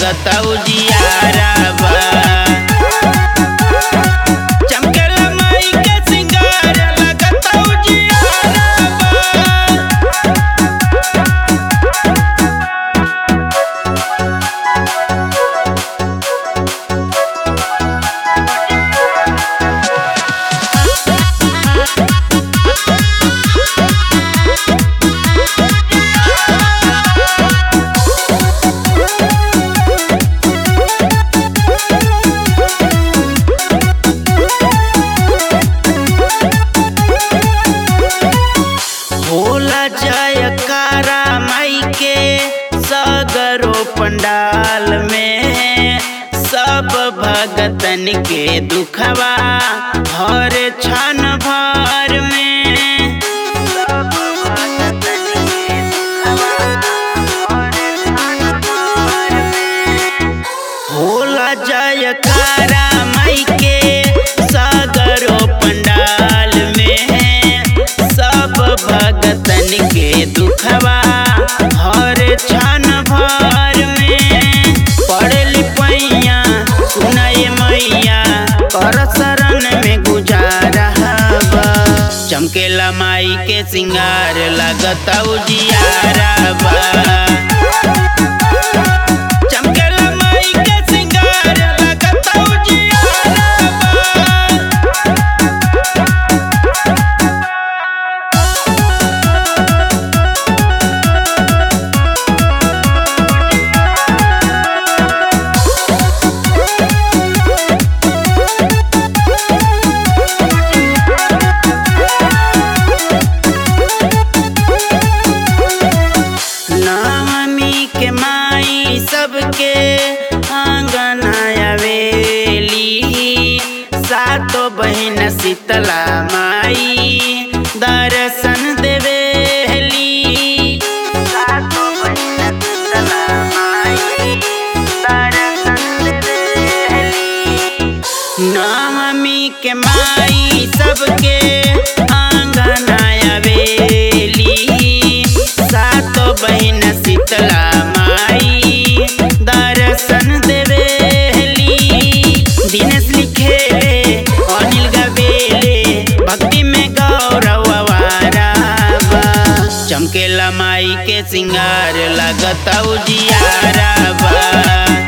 लगता उजियारा बा चमकेला माई के सिंगार लगता उजियारा बा होला जयकारा माई के सगरो पंडाल में सब भगतन के दुखवा हर क्षण भर में सब भगतन के दुखवा हर क्षण भर में होला जयकारा माई के सागरो पंडाल में सब भगतन के दुखवा हर क्षण भर में पड़ली पैया सुनाए मैया कर शरण में गुजारा बा चमकेला माई के सिंगार लगता उजियारा बा चमकेला माई के सिंगार लगता उजियारा बा नवमी के माई सबके आंगन आवेली सातो बहन शीतला माई दर्शन देवेली सातो बहन शीतला माई दर्शन देवेली नवमी के माई सबके आंगन आवेली सातो बहन शीतला माई दर्शन देवेली दिनेश लिखेले अनिल गवेले भक्ति में गौरव आवारा बा चमकेला माई के सिंगार लगता उजियारा बा